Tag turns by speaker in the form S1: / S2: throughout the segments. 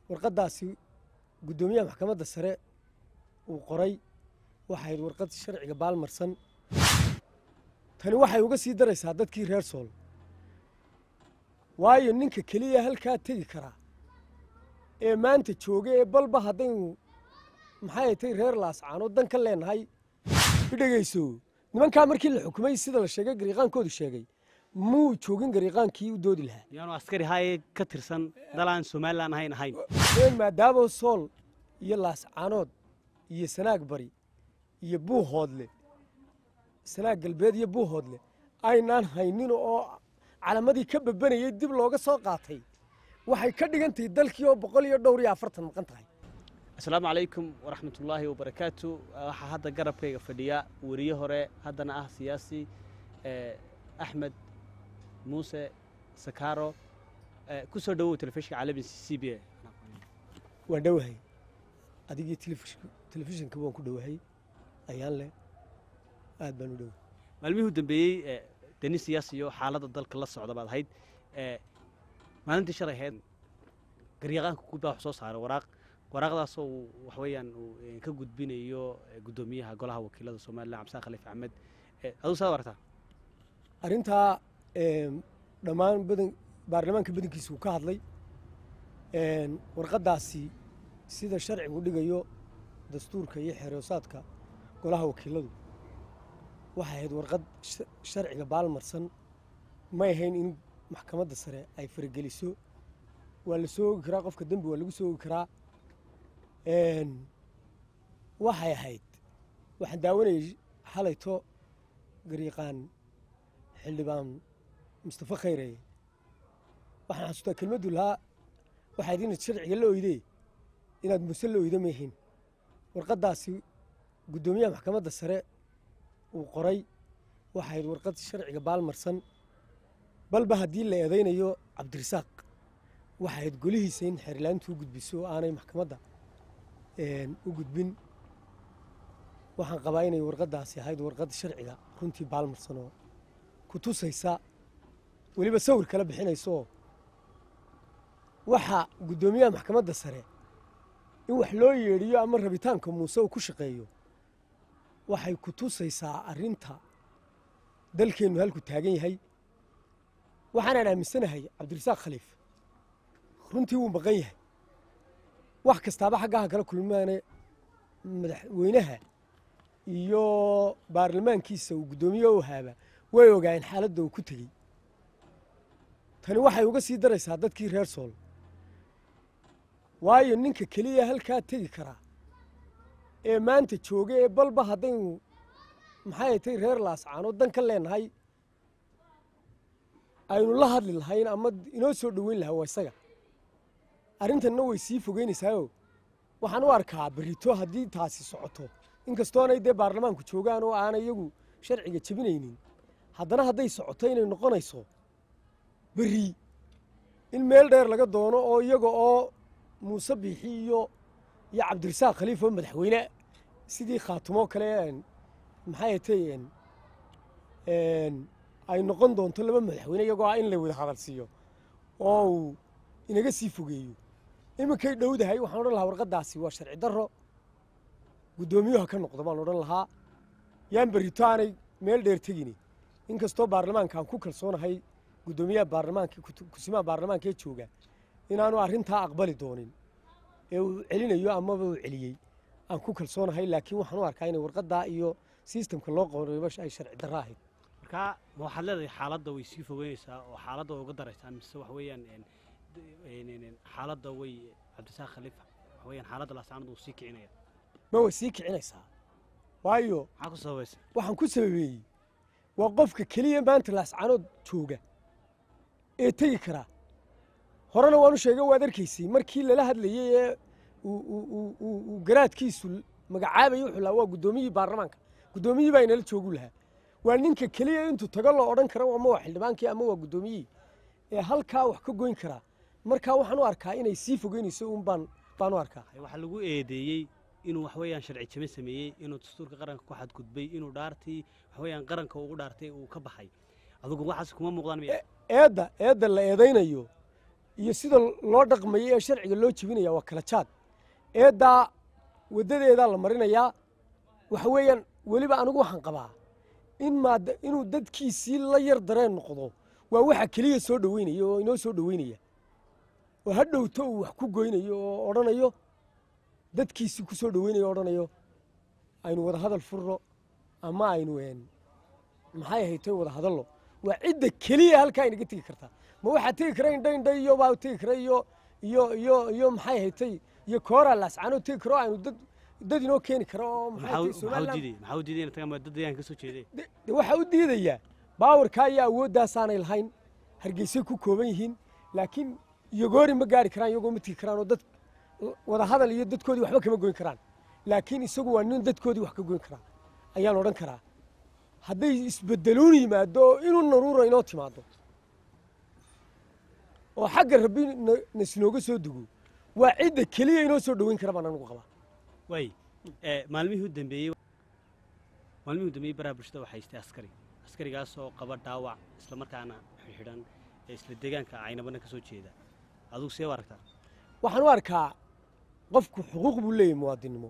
S1: warqaddaasi guddoomiyaha maxkamadda sare uu qoray waxay ahayd warqad sharciga baalmarsan tani waxay uga sii daraysaa dadkii reer sool waayo ninka keliya halkaa tegi karaa ee maanta jooga ee balba haddaynu maxay tay reer laascaanood dan ka leenahay idhegayso nimankaa markii la xukumay sida la sheegay gariiqaankoodu sheegay muu joogin gariiqaankii u doodi lahaa
S2: yaanu askari haye ka tirsan dalaan somalilan ahayn ahayn
S1: ee maadaama sool iyo laascaanood iyo sanaag bari iyo buuhoodle sanaag galbeed iyo buuhoodle aynaan haynin oo calamadii ka babanayay dib looga soo qaatay waxay ka dhigan tahay dalkii oo boqol iyo dhowr iyo afartan maqan tahay
S2: asalaamu calaykum waraxmatullaahi wabarakaatu waxaa hadda garabkayga fadhiya weriye hore haddana ah siyaasi axmed muuse sakaaro ku soo dhowow telefishinka caalamiga c b a
S1: waan dhowahay adigii telefishinka waan ku dhowahay ayaan leh aad baan u dhowahay
S2: maalmihii u dambeeyey deni siyaasiyo xaaladda dalka la socda baad ahayd maalintii shalay ahayd garyaqaanka guud baa wax soo saaray waraaq waraaqdaasoo uu wax weeyaan uu ka gudbinayo guddoomiyaha golaha wakiilada somalilan cabdisaaq khaliif axmed aduu saad aragtaa
S1: arrintaa dhammaan badan baarlamaanka badankiisa uu ka hadlay warqaddaasi sida sharcigu dhigayo dastuurka iyo xeeroosaadka golaha wakiiladu waxay ahayd warqad sharciga baalmarsan may ahayn in maxkamadda sare ay farageliso waa la soo ogi karaa qofka dembi waa lagu soo ogi karaa waxay ahayd waxaan daawanayay xalayto gariiqaan xildhibaan mustafa khayre waxaan xasuustaa kelmaddu lahaa waxayd inaad sharciga la oydee inaad muse la oydo maahayn warqaddaasi guddoomiyaha maxkamadda sare uu qoray waxay ahayd warqad sharciga baalmarsan balba haddii la eedaynayo cabdirasaaq waxay ahayd golihiisa in xeerlaantu u gudbiso oo aanay maxkamadda u gudbin waxaan qabaa inay warqaddaasi ahayd warqad sharciga runtii baalmarsan oo ku tusaysa weliba sawir kala bixinaysooo waxa guddoomiyaha maxkamadda sare in wax loo yeedhiyo ama rabitaanka muuse uu ku shaqeeyo waxay ku tusaysaa arrinta dalkeennu halku taagan yahay waxaanaan aaminsanahay cabdirasaaq khaliif runtii wuu maqan yahay wax kastaaba xaggaha kala kulmaane madaxweynaha iyo baarlamaankiisa uu guddoomiye u haaba way ogaayeen xaaladda uu ku tegey tani waxay uga sii daraysaa dadkii reer sool waayo ninka keliya halkaa tegi karaa ee maanta jooga ee balba haddaynu maxay tay reer laascaanood dan ka leenahay aynu la hadli lahayn ama inoo soo dhoweyn lahaa waa isaga arrintanna way sii fogeynaysaayoo waxaan u arkaa berito haddii taasi socoto inkastoonay dee baarlamaanku joogaan oo aanay iyagu sharciga jebinaynin haddana hadday socoto inay noqonayso berri in meel dheer laga doono oo iyaga oo muuse biixi iyo iyo cabdirasaaq khaliif oo madaxweyne sidii khaatumoo kale maxay tay ay noqon doonto laba madaxweyne iyagoo ah in la wada hadal siiyo oo uu inaga sii fogeeyo iminkay dhowdahay waxaan odhan lahaa warqaddaasi waa sharci darro guddoomiyuha ka noqdo baan odhan lahaa yaan berrito aanay meel dheer tegini inkastoo baarlamaanka aan ku kalsoonahay guddoomiyaha baarlamaanka kusimaha baarlamaanka ee jooga inaanu arrintaa aqbali doonin ee uu celinayo amaba uu celiyey aan ku kalsoonahay laakiin waxaan u arkaa inay warqaddaa iyo sistamka loo qorayba ay sharci darro ahayd
S2: markaa ma waxaad leedahay xaaladda way sii fogeynaysaa oo xaaladda way uga daraysaa mise wax weeyaan xaaladda way cabdisaaq khaliif wax weeyaan xaaladda laascaanood uu sii kicinaya
S1: ma way sii kicinaysaa waayo
S2: maxaa ku sababaysa
S1: waxaan ku sababeeyey waa qofka keliya maanta laascaanood jooga ee tegi karaa horena waanu sheega waad arkaysay markii lala hadlayey ee uu garaadkiisu magacaabayay wuxuu lahaa waa guddoomiyihii baarlamaanka guddoomiyihii baa inala joogu lahaa waa ninka keliya intuu tago loo odhan kara ama waa xildhibaankii ama waa guddoomiyihii ee halkaa wax ka goyn karaa markaa waxaan u arkaa inay sii fogeynayso un baan baan u arkaa
S2: waxaa lagu eedeeyey inuu wax weeyaan sharci jame sameeyey inuu dastuurka qaranka ku xadgudbay inuu dhaartii wax weeyaan qaranka ugu dhaartay uu ka baxay adugu waxaas kuma muuqdaan miya
S1: eedda eedda la eedaynayo iyo sida loo dhaqmayo ee sharciga loo jebinaya waa kala jaad eeddaa waddadeedaa la marinayaa waxa weeyaan weliba anigu waxaan qabaa in maad inuu dadkiisii la yar dareen noqdo waa waxa keliya soo dhoweynaya oo inoo soo dhoweynaya oo ha dhowto uu wax ku goynayo oo odhanayo dadkiisii ku soo dhoweynayo o odhanayo aynu wada hadal furno ama aynu maxay ahaytoy wada hadallo waa cidda keliya halkaa inaga tegi kartaa ma waxaa tegi kara indha indha iyo baa tegi kara iyo iyo iyo iyo maxay ahaytay iyo kooraa laascaanoo tegi karo aynu dad dad inoo keeni karo oo maxay
S2: maxaa
S1: tahay
S2: u- maxaa u
S1: somaliland
S2: diiday maxaa u diiday inay tagaan dad deegaanka ka soo jeeday
S1: de- de waxaa u diidayaa baawarkaa iyo awoodaasaanay lahayn hargeysay ku kooban yihiin laakiin iyogoori ma gaari karaan iyagoo ma tegi karaan oo dad wada hadal iyo dadkoodii waxba kama goyn karaan laakiin isagu waa nin dadkoodii wax ka goyn karaa ayaan odhan karaa hadday isbedeluun yimaado oo inuu naruura inoo timaado oo xagga rabbi na- nasinooga soo dego waa cidda keliya inoo soo dhoweyn kara baan anigu qabaa
S2: waay ee, maalmihii u dambeeyey maalmihii u dambeeyey baraha bulshada waxaa haystay askari askarigaasoo qaba dhaawac isla markaana xidhan ee isla deegaanka caynabana ka soo jeeda adugu see u aragtaa
S1: waxaan u arkaa qofku xuquuq buu leeyahay muwaadinnimo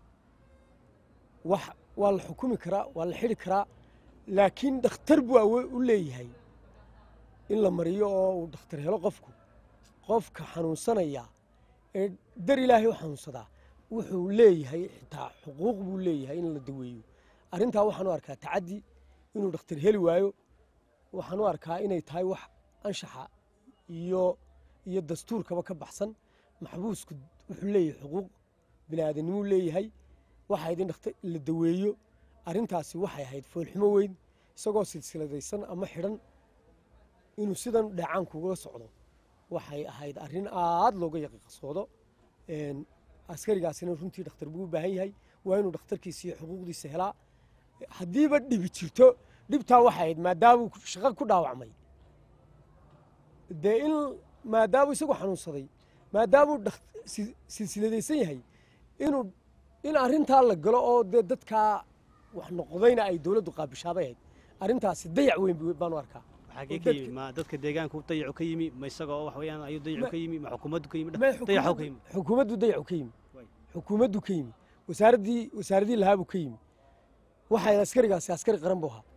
S1: wax waa la xukumi karaa waa la xidhi karaa laakiin dhakhtar buu awo u leeyahay in la mariyo oo uu dhakhtar helo qofku qofka xanuunsanaya ee dar ilaahay u xanuunsadaa wuxuu leeyahay xitaa xuquuq buu leeyahay in la daweeyo arrintaa waxaan u arkaa tacaddi inuu dhakhtar heli waayo waxaan u arkaa inay tahay wax anshaxa iyo iyo dastuurkaba ka baxsan maxbuusku wuxuu leeyahay xuquuq bini aadamnimuu leeyahay waxay ahayd in dhakhtar la daweeyo arrintaasi waxay ahayd foolxumo weyn isagoo silsiladaysan ama xidhan inuu sidan dheecaanku uga socdo waxay ahayd arrin aad looga yaqiiqsoodo Een, askarigaasina runtii dhakhtar buu u baahan yahay waa inuu dhakhtarkiisa iyo xuquuqdiisa helaa haddiiba dhibi jirto dhibtaa waxay ahayd maadaamuu shaqo ku dhaawacmay dee in maadaamuu isagu xanuunsaday maadaamuu dhak- si- silsiladaysan yahay inuu in arrintaa la galo oo dee dadkaa wax noqdayna ay dowladdu qaabishaabay ahayd arrintaasi dayac weyn bu- baan u arkaa
S2: waxaagee
S1: oo
S2: ka
S1: dadka-
S2: yimi ma dadka deegaanku dayacu ka yimi ma isagoo wax weeyaan ayuu dayacu
S1: Ma-
S2: ka yimi ma xukuumaddu ka yimi
S1: Ma
S2: dayaxu ka
S1: xukuumaddu-
S2: yimi
S1: xukuumaddu dayacu ka yimi
S2: Way.
S1: xukuumaddu ka yimi wasaaraddii wasaaraddii lahaabuu ka yimi waxay askarigaasi askari qaran buu ahaa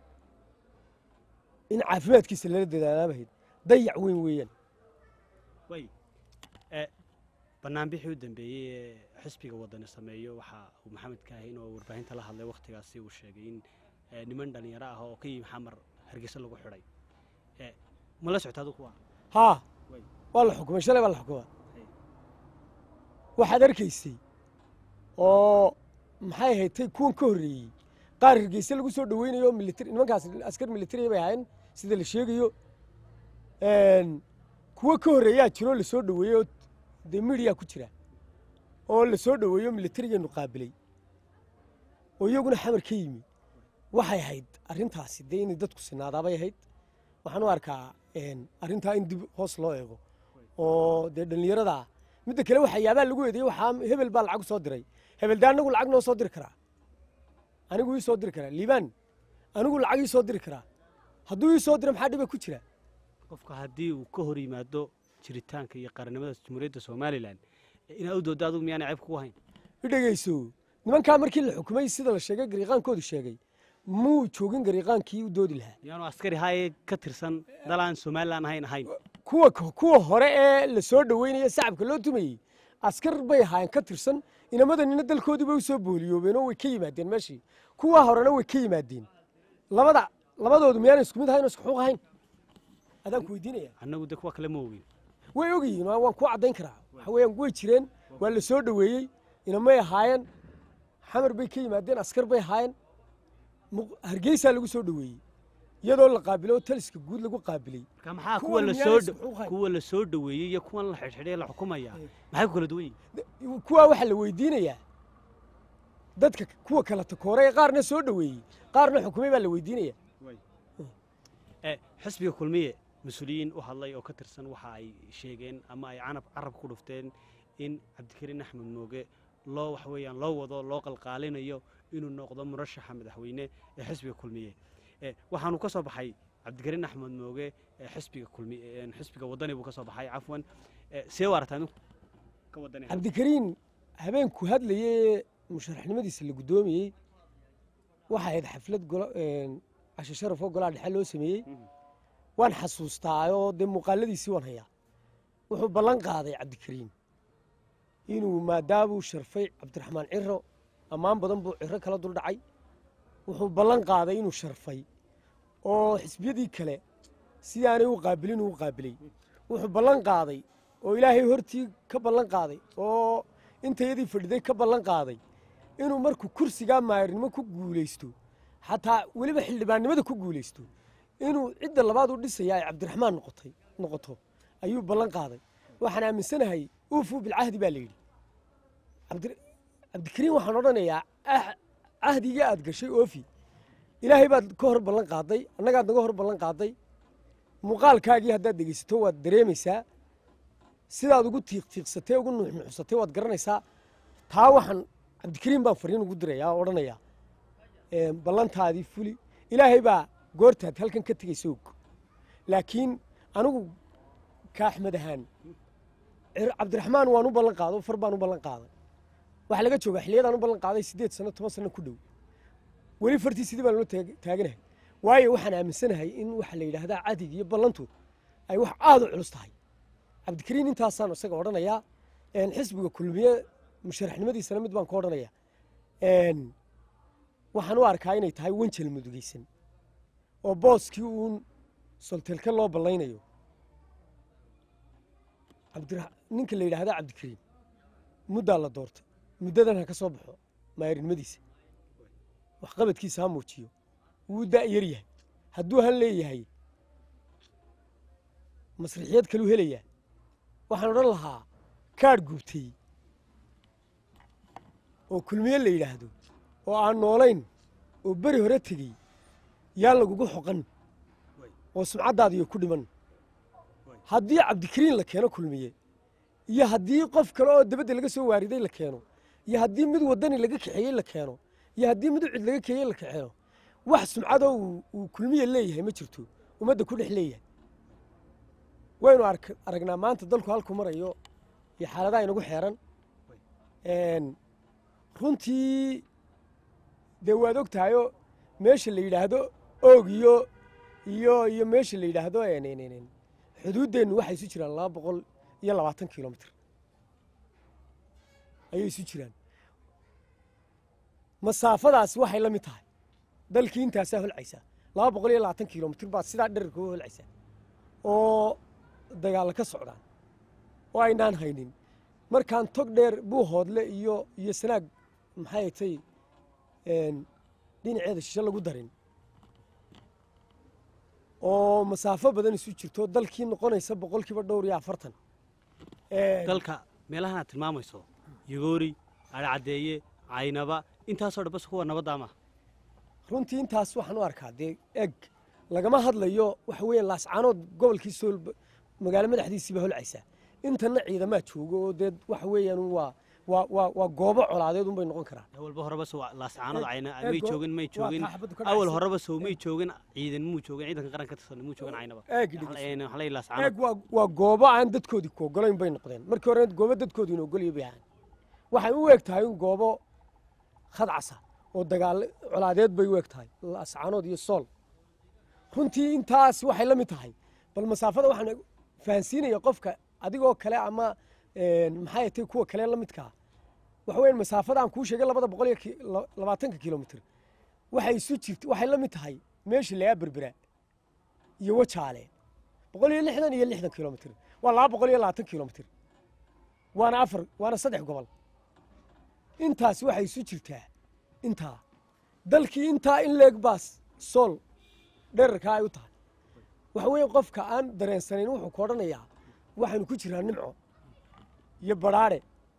S1: in caafimaadkiisa lala dadaalaabahayd dayac weyn weeyaan
S2: way ee banaanbixii u dambeeyey ee xisbiga wadani sameeyo waxa uu maxamed kaahin oo warbaahinta la hadlay wakhtigaasi uu sheegay in ee, niman dhallinyaro ah oo ka yimi xamar hargeysa lagu xidhay ee ma la socota adigu kuwa
S1: haa
S2: Way.
S1: waa la xukumay shalay baa la xukumaa
S2: Hay.
S1: waxaad arkaysay oo maxay ahayd tay kuwan ka horreeyey qaar hargeysa lagu soo dhoweynayo militari nimankaas askar militariya bay ahaayeen sida la sheegayo Een, kuwo ka horreeyaa jiroo lasoo dhoweeyey oo dee midiya ku jira oo lasoo dhoweeyo militarigeenu qaabilay oo iyaguna xamar ka yimi waxay ahayd arrintaasi dee inay dadku sinaadaabay ahayd waxaan u arkaa een, arrintaa in dib hoos loo eego oo dee dhallinyarada midda kale waxyaabaa lagu eedeeyey waxaa hebel baa lacag soo diray hebel dee anagu lacag noo soo diri karaa anigu ii soo diri karaa liibaan anigu lacag ii soo diri karaa hadduu ii soo diro maxaa dhiba ku jira
S2: qofka haddii uu ka hor yimaado jiritaanka iyo qarannimada jamhuuriyadda somalilan inaad u dooddo adigu miyaana ceeb kugu hayn
S1: i dhegeyso nimankaa markii la xukumay sida la sheegay gariiqaankoodu sheegay muu joogin gariiqaankii u doodi lahaa
S2: miyaanu askari haye ka tirsan dalaan somalilan ahayn ahayn
S1: kuwa kuwa hore ee la soo dhoweynaya sacabka loo tumayey askar bay ahaayeen ka tirsan inamadannina dalkoodii bay u soo booliyoobeen oo way ka yimaadeen meeshii kuwa horena way ka yimaadeen labada labadoodu miyaana isku mid ahayn oo isku xuquuq ahayn adaan ku weydiinaya
S2: annagu de kuwa kale ma ogin
S1: way ogyihiin waa- waan kuu caddayn karaa waxa weeyaan way jireen waa la soo dhoweeyey inamay ahaayeen xamar bay ka yimaadeen askar bay ahaayeen Muq- hargeysaa lagu soo dhoweeyey iyadoo la qaabilay oo taliska guud lagu qaabilay
S2: marka maxaa kuwa
S1: Kuwan
S2: la
S1: miyaana
S2: soo
S1: isku xuquuq hayn?
S2: kuwa la soo dhoweeyey iyo kuwan la xidhxidhay la xukumaya
S1: Eh.
S2: maxay ku kala duwan yihin
S1: De- kuwaa waxaa la weydiinayaa dadka kuwa kala takooray ee qaarna soo dhoweeyey qaarna xukumay baa la weydiinaya
S2: ee xisbiga kulmiye mas-uuliyiin u hadlay oo ka tirsan waxa ay sheegeen ama ay canab carab ku dhufteen in cabdikariin axmed mooge loo wax weeyaan loo wado loo qalqaalinayo inuu noqdo murashaxa madaxweyne ee xisbiga kulmiye ee waxaanu ka soo baxay cabdikariin axmed mooge ee xisbiga kulmi een xisbiga waddani buu ka soo baxay cafwan ee see u aragtaa inu ka waddani
S1: cabdikariin habeenku hadlayee musharaxnimadiisa la guddoomiyey waxay ahayd xaflad golo casho sharaf oo golaha dhexe loo sameeyey
S2: Mhm.
S1: waan xasuustaayoo dee muuqaaladiisii waan hayaa wuxuu ballan qaaday cabdikariin inuu maadaamuu sharfay cabdiraxmaan ciro ammaan badan buu ciro kala dul dhacay wuxuu ballan qaaday inuu sharfay oo xisbiyadii kale sidaanay u qaabilin uu qaabilay wuxuu ballan qaaday oo ilaahay hortii ka ballan qaaday oo intayadii fadhiday ka ballan qaaday inuu markuu kursigaa maayirnimo ku guulaysto xataa weliba xildhibaannimada ku guulaysto inuu cidda labaad u dhisaya ay cabdiraxmaan noqotay noqoto ayuu ballan qaaday waxaan aaminsanahay uufuu bilcahdi baa la yidhi cabdi- cabdikariin waxaan odhanayaa ah- cahdigii aad gashay oofi ilaahay baad ka hor ballan qaaday annagaad naga hor ballan qaaday muuqaalkaagii haddaad dhegaysato waad dareemaysaa sidaad ugu tiiqtiiqsatay ugu nuuxnuuxsatay waad garanaysaa taa waxaan cabdikariin baan fariin ugu dirayaa oo odhanayaa ee, ballantaadii fuli ilaahay baa goortaad halkan ka tegaysa og laakiin anigu ka axmed ahaan cir- cabdiraxmaan waan u ballan qaado far baan u ballan qaaday waxaa laga joogaa xilliyadaan u ballan qaaday siddeed sano toban sano ku dhow weli fartii sidii baan loo taag- taaganahay waayo waxaan aaminsanahay in waxa la yidhaahdaa cadig iyo ballantu ay wax aada u culus tahay cabdikariin intaasaan isaga odhanayaa een, xisbiga kulmiye musharaxnimadiisana mid baan ka odhanayaa een, waxaan u arkaa inay tahay wanjel mudugaysan oo booskii uun soltelka loo ballaynayo cabdira ninka la yidhaahda cabdikariim muddaa la doortay muddadan ha ka soo baxo maayarinimadiisa waxqabadkiisa ha muujiyo wuu da' yar yahay hadduu han leeyahay masrixiyad kaluu helayaa waxaan odhan lahaa kaadh gubtay oo kulmiye la yidhaahdo oo aan noolayn oo beri hore tegey yaa lagugu xoqan oo sumcaddaadiyo ku dhiman haddii cabdikariin la keeno kulmiye iyo haddii qof kale oo dabadda laga soo waariday la keeno iyo haddii mid waddani laga kaxeeyey la keeno iyo haddii mid cid laga keeyey la kaxeeno wax sumcadoo uu- uu kulmiye leeyahay ma jirto ummadda ku dhex leeyahay waynu ark- aragnaa maanta dalku halku marayo iyo xaaladaha inagu xeeran Een, runtii dee waad og tahayoo meesha la yidhaahdo oog iyo iyo iyo meesha la yidhaahdo een, een, een, een, xuduuddeennu waxay isu jiraan laba boqol iyo labaatan kilomitr ayay isu jiraan masaafadaasi waxay la mid tahay dalkii intaasaa holcaysaa laba boqol iyo labaatan kilomitr baad sidaa dherarka u holcaysaa oo dagaalla ka socdaan oo aynaan haynin markaan tog dheer buuhoodle iyo iyo sanaag maxay tay een, dhinaceeda shishe lagu darin oo masaafo badan isu jirto dalkii noqonaysa boqolkiiba dhowr iyo afartan Een,
S2: dalka meelahan aad tilmaamayso yagoori adhacaddeeye caynaba intaasoo dhan bas kuwa nabadda ma
S1: runtii intaas waxaan u arkaa dee eg lagama hadlayo waxa weeyaan laascaanood gobolkii sool magaalo madaxdiisiiba holcaysaa intana ciidamaa joogo oo dee waxa weeyaan waa waa waa waa goobo colaadeed unbay noqon karaan
S2: awalba horeba sow laascaanood
S1: Eeg-
S2: cayna
S1: eeg
S2: may
S1: go-
S2: joogin may
S1: waa
S2: joogin
S1: kaa xabaddu ka
S2: awal
S1: dhacaysa.
S2: horeba sow may joogin ciidan muu joogin ciidanka qaranka ka tirsan muu joogin caynaba
S1: eeg dhegeyso.
S2: waxaa la laascaanood
S1: eeg waa waa goobo aan dadkoodii ku ogolayn bay noqdeen markii hore goobo dadkoodii ina ogolaya bay ahaan waxay u eg tahay in goobo khadcasa oo dagaal colaadeed bay u eg tahay laascaanood iyo sool runtii intaas waxay la mid tahay bal masaafada waxaan fahansiinaya qofka adigoo kale ama een, maxay tahay kuwa kale la midkaa waxa weeyaan masaafada aan kuu sheegay labada boqol iyo ki- la- labaatanka kilomitr waxay isu jirta waxay la mid tahay meesha lagaa berbera iyo wajaale boqol iyo lixdan iyo lixdan kilomitr waa laba boqol iyo labaatan kilomitr waana afar waana saddex gobol intaas waxay isu jirtaa intaa dalkii intaa in leeg baas sool dherarkaa ay u tahay waxa weeye qofka aan dareensanayn wuxuu ku odhanayaa waxaynu ku jiraa nimco iyo badhaadhe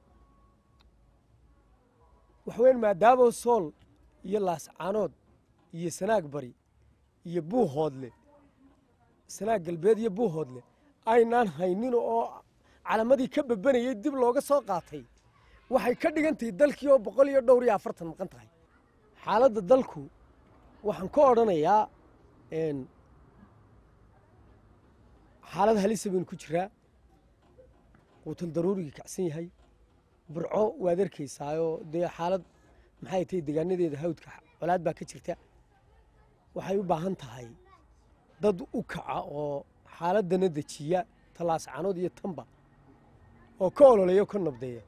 S1: waxa weyan maadaama sool iyo laascaanood iyo sanaag bari iyo buuhoodle sanaag galbeed iyo buuhoodle aynaan haynin oo calamadii ka bebanayay dib looga soo qaatay waxay ka dhigan tahay dalkii oo boqol iyo dhowr iyo afartan maqan tahay xaaladda dalku waxaan ka odhanayaa een, xaalad halisa baynu ku jiraa quutal daruurigii kacsan yahay burco waad arkaysaayoo dee xaalad maxay tahay degaanadeeda hawdka colaad baa ka jirta waxay u baahan tahay dad u kaca oo xaaladana dejiya tallaascanood iyo tanba oo ka ololeeya o ka nabdeeya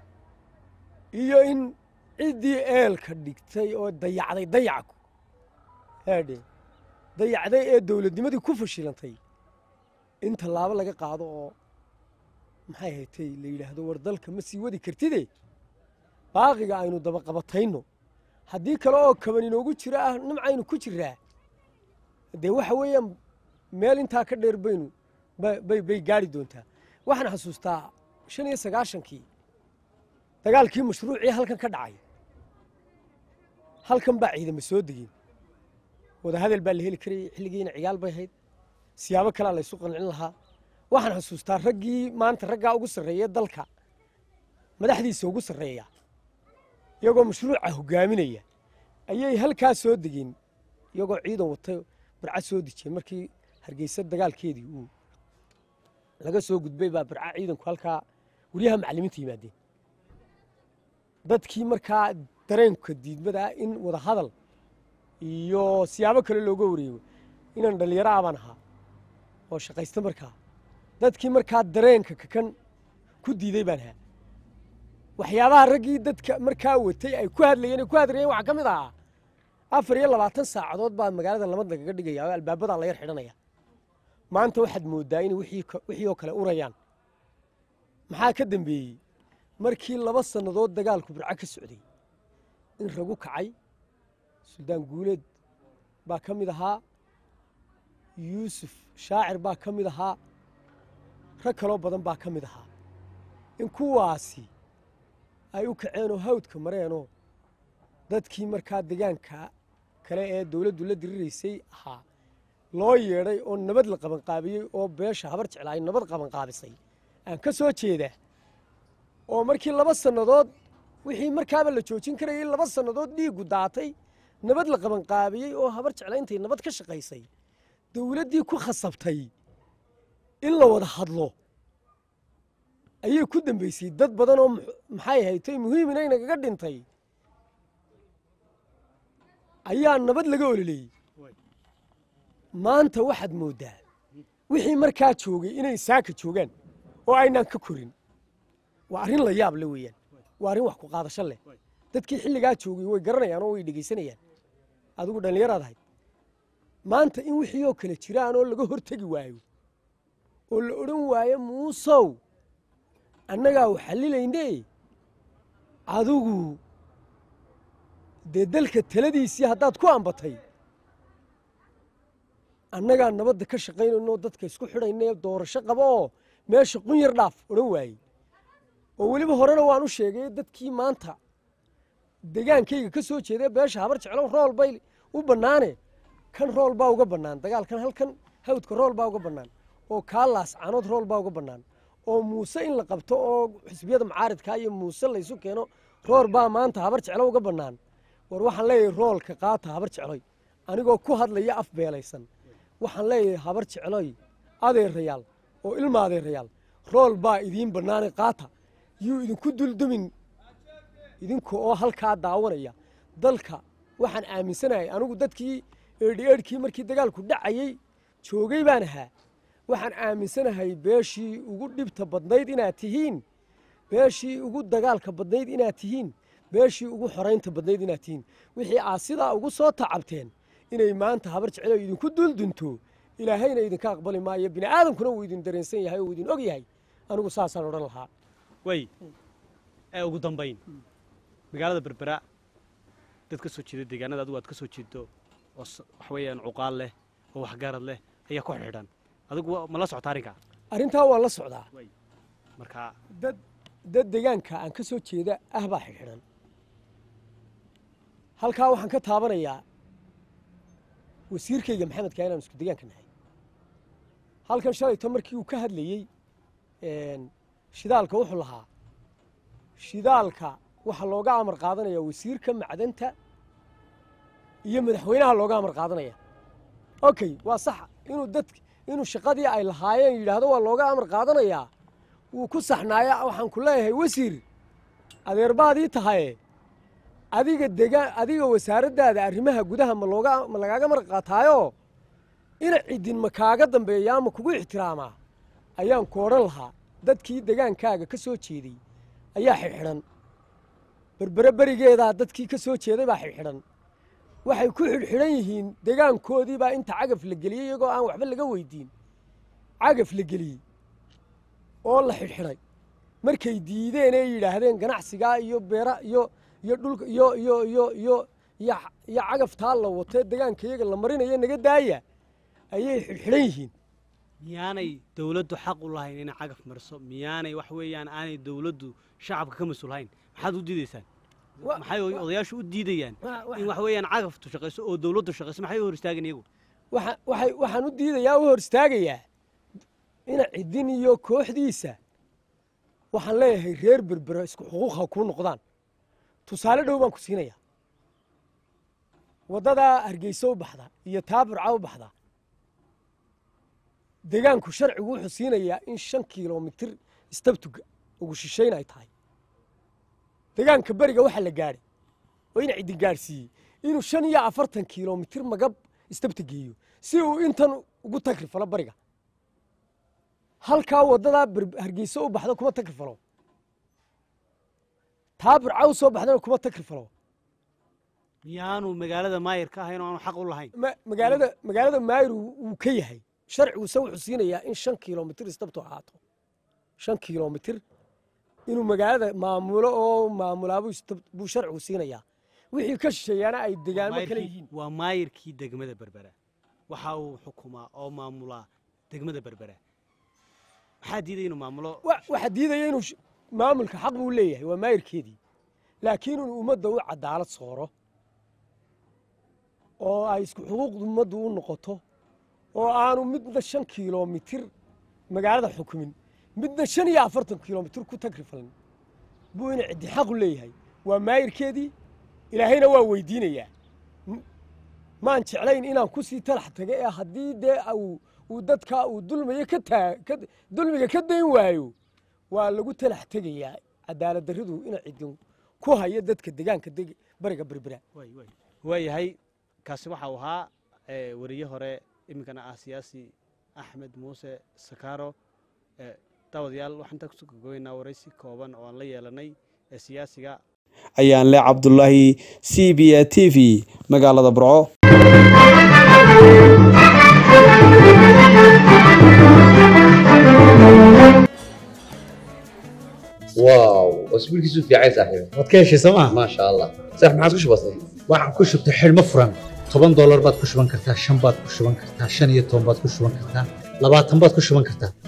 S1: iyo in ciddii eelka dhigtay oo dayacday dayacku haadhe dayacday ee dowladnimadii ku fashilantay in tallaabo laga qaado oo maxay haytay la yidhaahdo war dalka ma sii wadi kartide baaqiga aynu dabaqabatayno haddii kale oo kaban inoogu jiro ah nimcaynu ku jiraa dee waxa weeyaan meel intaa ka dheer baynu bay bay gaari doontaa waxaan xasuustaa shan iyo sagaashankii dagaalkii mashruucii halkan ka dhacay halkan baa ciidama soo degeen wadahadal baa la heli karayay xilligiina cigaal bay hayd siyaabo kalea laysu qancin lahaa waxaan xasuustaa raggii maanta raggaa ugu sarreeya dalka madaxdiisa ugu sarreeya iyagoo mashruuca hogaaminaya ayay halkaa soo degeen iyagoo ciidan watay barca soo dejiyey markii hargeysa dagaalkeedii uu laga soo gudbay baa barca ciidanku halkaa wariyaha macallimiinta yimaadeen dadkii markaa dareenka diidmada ah in wada hadal iyo siyaabo kale looga wareego inaan dhallinyaro abaan ahaa oo shaqaysta markaa dadkii markaa dareenka kakan ku diiday baan ahaa waxyaabaha raggii dadka markaa watay ay ku hadlayeen ay ku hadlayeen waxaa ka mid ahaa afar iyo labaatan saacadood baa magaalada lamad lagaga dhigaya oo albaabadaa la yar xidhanaya maanta waxaad mooddaa inay wixii oo kale urayaan maxaa ka dambeeyey markii laba sannadood dagaalku burco ka socday in ragu kacay suldaan guuleed baa ka mid ahaa yuusuf shaacir baa ka mid ahaa rag kaloo badan baa ka mid ahaa in kuwaasi ay u kaceenoo hawdka mareenoo dadkii markaa degaanka kale ee dowladdu la diriraysay ahaa loo yeedhay oo nabad la qabanqaabiyey oo beesha habar jecla ay nabad qabanqaabisay aan ka soo jeedaa oo markii laba sannadood wixii markaaba la joojin karayay laba sannadood dhiiggu daatay nabad la qabanqaabiyey oo habar jecla intay nabad ka shaqaysay dowladdii ku khasabtay in la wada hadlo ayay ku dambaysay dad badan oo maxay haytay muhiimina inagaga dhintay ayaa nabad laga ololeeyey maanta waxaad mooddaa wixii markaa joogay inay saaka joogaan oo aynaan ka korin waa arrin la yaab le weeyaan waa arrin wax ku qaadasho leh dadkii xilligaa joogay way garanayaan oo way dhegaysanayaan adigu dhallinyaraad ahayd maanta in wixii oo kale jiraan oo laga hortegi waayo oo la odhan waayo muusow annagaa u xallilayne adigu dee dalka taladiisii haddaad ku ambatay annagaa nabadda ka shaqaynayno dadka isku xidhaynee doorasho qaba oo meesha qun yar dhaaf odhan waayey oo weliba horena waan u sheegay dadkii maanta degaankayga ka soo jeedee beesha habar jeclo rool bay u bannaane kan rool baa uga bannaan dagaalkan halkan hawdka rool baa uga bannaan oo kaalaas canood rool baa uga bannaan oo muuse in la qabto oo xisbiyada mucaaridkaa iyo muuse laysu keeno rool baa maanta habar jeclo uga bannaan war waxaan leeyahay roolka qaata habar jecloy anigoo ku hadlaya af beelaysan waxaan leeyahay habar jecloy adeerayaal oo ilma adeerayaal rool baa idiin bannaane qaata yuu idinku duldumin idinka oo halkaa daawanaya dalka waxaan aaminsanahay anigu dadkii eedhi eedhkii markii dagaalku dhacayey joogay baan ahaa waxaan aaminsanahay beeshii ugu dhibta badnayd inaad tihiin beeshii ugu dagaalka badnayd inaad tihiin beeshii ugu xoraynta badnayd inaad tihiin wixii aad sidaa ugu soo tacabteen inay maanta habar jecelo idinku duldunto ilaahayna idinka aqbali maayo bini aadamkuna wuu idin dareensan yahay oo uu idin og yahay anigu saasaan odhan lahaa
S2: way ee ugu dambayn magaalada berbera dad ka soo jeeda deegaanada adigu aad ka soo jeedo oo s- wax weeyaan cuqaal leh oo waxgarad leh ayaa ku xidhan adigu wa- ma la socota arrinkaa
S1: arrintaa waan la socdaa
S2: marka
S1: dad dad deegaanka aan ka soo jeeda ah baa xidhxidhan halkaa waxaan ka taabanayaa wasiirkayga maxamedka inaan isku deegaanka nahay halkan shalayto markii uu ka hadlayey een, shidaalka wuxuu lahaa shidaalka waxaa looga amar qaadanaya wasiirka macdanta iyo madaxweynaha looga amar qaadanaya okay waa sax inuu dad inuu shaqadii ay lahaayeen yidhaahdo waa looga amar qaadanayaa wuu ku saxnaaya waxaan ku leeyahay wasiir adeerbaadii tahaye adiga degaan adiga wasaaraddaada arrimaha gudaha ma looga ma lagaaga amar qaataayo ina ciddin ma kaaga dambeeyaa ma kugu ixtiraamaa ayaan ku odhan lahaa dadkii degaankaaga ka soo jeeday ayaa xidhxidhan berbere berigeedaa dadkii ka soo jeeday baa xidhxidhan waxay ku xidhxidhan yihiin degaankoodii baa inta cagaf la geliyey iyagoo aan waxba laga weydiin cagaf la geliyey oo la xidhxidhay markay diideen ee yidhaahdeen ganacsigaa iyo beera iyo iyo dhulka iyo iyo iyo iyo iyo iyo cagaftaa la watee degaanka iyaga la marinayo naga daaya ayay xidhxidhan yihiin
S2: miyaanay dowladdu xaq u lahayn inay cagaf mariso miyaanay wax weeyaan aanay dowladdu shacabka ka mas-uulhayn maxaad u diidaysaan
S1: Wa-
S2: maxay
S1: wa-
S2: odayaashu u diidayaan
S1: Wa- wa-
S2: in wax weeyaan cagaftu shaqayso oo dowladdu shaqayso maxay u hor istaageen iyagu
S1: waxa waxay waxaan u diidayaa u hor istaagayaa ina ciddin iyo kooxdiisa waxaan leeyahay reer berbera isku xuquuqa kuu noqdaan tusaale dhow baan ku siinayaa waddadaa hargeysa u baxda iyo taa burca u baxda degaanku sharcigu wuxuu siinayaa in shan kilomitir istabtuga ugu shishayn ay tahay degaanka beriga waxaa la gaadhay oo ina ciddin gaadhsiiyey inuu shan iyo afartan kilomitir magab istabta geeyo si uu intan ugu tagrifalo bariga halkaa waddadaa ber- hargeysa u baxda kuma tagrifalo taa burca u soo baxdana kuma tagrifalo
S2: miyaanu magaalada maayir ka ahayn oo aanu xaq u lahayn
S1: ma- magaalada magaalada maayir wuu wuu ka yahay sharciguse wuxuu siinayaa in shan kilomitir istabtu ahaato shan kilomitir inuu magaalada maamulo oo maamulaabuu istab- buu sharcigu siinayaa wixii ka shisheeyaana ay degaamo kale
S2: Maayirkii-
S1: yihiin
S2: waa maayirkii degmada berbera waxa uu xukumaa oo maamulaa degmada berbera maxaa diiday inuu maamulo
S1: wa- waxaa diidaya inuu sh- maamulka xaq buu leeyahay waa maayirkeedii laakiin inuu ummadda u cadaalad sooro oo ay isku xuquuqda ummaddu u noqoto oo aanu midna shan kilomitir magaalada xukumin midna shan iyo afartan kilomitir ku tagrifalin buu ina ciddi xaq u leeyahay waa maayirkeedii ilaahayna waa weydiinayaa M- maan jeclayn inaan ku sii talax taga ee haddii dee uu uu dadkaa uu dulmiyo ka taa ka dulmiga ka dayn waayo waa lagu talax tegayaa cadaalad darridu ina ciddin ku hayo dadka degaanka deg bariga berbera
S2: Waay, waay. waayahay kaasi waxau ahaa eh, weriye hore iminkana ah siyaasi axmed muuse sakaaro Eh, daawadayaal waxaan intaa kusoo gogoynaa waraysi kooban oo aan la yeelanay ee siyaasiga
S3: ayaan le cabdulaahi c b a t v magaalada burco
S4: واو اسبوع كيسو في عايز صاحبي
S5: waad ka heshay sooma
S4: ما شاء الله صح ما عادش بسيط
S5: waxaan ku shubtay xidhmo furan toban doolar baad ku shuban kartaa shan baad ku shuban kartaa shan iyo toban baad ku shuban kartaa labaatan baad ku shuban kartaa